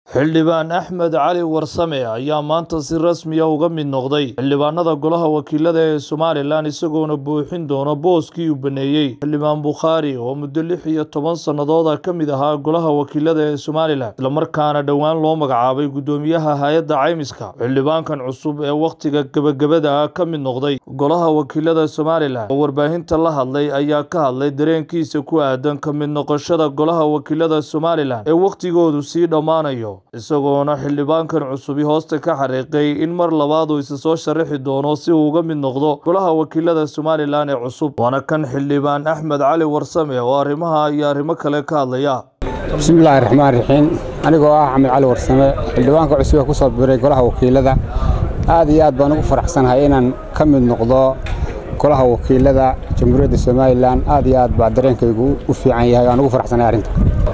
xildhibaan axmed cali warsame ayaa maanta si rasmiya uga mid noqday xildhibaanada golaha wakiilada ee somalilan isagoona buuxin doona booskii uu baneeyey xildhibaan bukhaari oo muddo lix iyo toban sannadooda ka mid ahaa golaha wakiilada ee somalilan islamarkaana dhowaan loo magacaabay guddoomiyaha hay-adda caymiska xildhibaankan cusub ee wakhtiga gebagabada ah ka mid noqday golaha wakiilada somalilan oo warbaahinta la hadlay ayaa ka hadlay dareenkiisa ku aadan ka mid noqoshada golaha wakiilada somalilan ee wakhtigoodu sii dhammaanayo isagoona xildhibaankan cusubi hoosta ka xariiqay in mar labaad uu isa soo sharaxi doono si uu uga mid noqdo golaha wakiilada somalilan ee cusub waana kan xildhibaan axmed cali warsame oo arrimaha iyo arrimo kale ka hadlaya bismillaahi raxmaan raxiim anigoo ah axmed cali warsame xildhibaanka cusub ee ku soo biray golaha wakiilada aad iyo aad baan ugu faraxsanahay inaan ka mid noqdo golaha wakiilada jamhuuriyadda somalilan aad iyo aad baa dareenkaygu u fiican yahay waan ugu faraxsanahay arrinta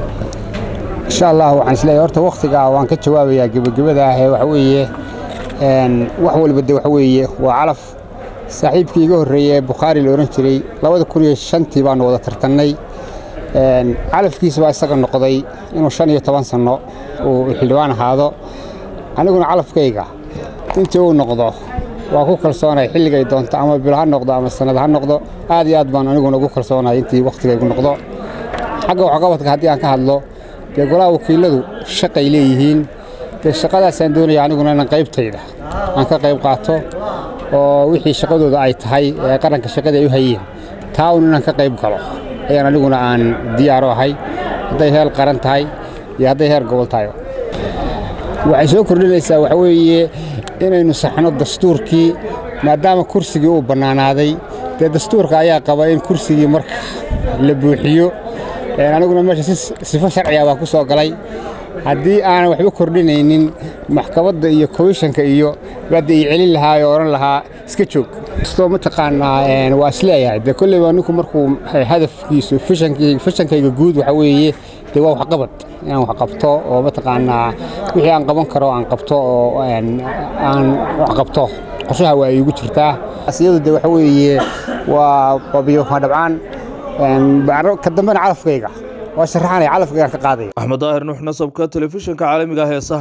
insha allah waxaan isleeyahay horta wakhtigaa waan ka jawaabayaa gebagabada ah ee waxa weeye wax walba de waxa weeye waa calaf saaxiibkii iga horreeyey ee bukhaari la odhan jiray labada kun iyo shantii baanu wada tartannay calafkiisa baa isaga noqday inuu shan iyo toban sanno uu xildhibaan ahaado aniguna calafkayga intii uu noqdo waa ku kalsoonahay xilligay doonto ama bilo ha noqdo ama sannad ha noqdo aad iyo aad baan aniguna ugu kalsoonahay intii wakhtigaygu noqdo xagga waxqabadka haddii aan ka hadlo dee golaha wakiiladu shaqay leeyihiin dee shaqadaasaan doonaya aniguna inaan qaybtayda aan ka qayb qaato oo wixii shaqadooda ay tahay ee qaranka shaqadii ay u hayeen taa un inaan ka qayb galo ayaan aniguna aan diyaaro ahay hadday heer qaran tahay iyo hadday heer gobol tahay waxay soo kordhinaysaa waxa weeye inaynu saxno dastuurkii maadaama kursigii uu bannaanaaday dee dastuurka ayaa qaba in kursigii marka la buuxiyo aniguna meesha si sifo sharciga baa ku soo galay haddii aanan waxba kordhinaynin maxkamadda iyo komishanka iyo baadda ii celin lahaa oo odhan lahaa iska joog kastoo mataqaanaa waa isleeyahay dee kolleyba ninku markuu hadafkiisu fashankayga guud waxa weeye dee waa waxqabad inaan wax qabto oo mataqaanaa wixii aan qaban karo aan qabto oo aan wax qabto qorshaha waa iigu jirtaa asiyadu dee waxa weeye waa biyo dhabcaan ka dambena calafkayga waa sharaxanaya calafkaygaan ka qaadaya axmed daahir nuux nasabka telefishinka caalamiga ah ee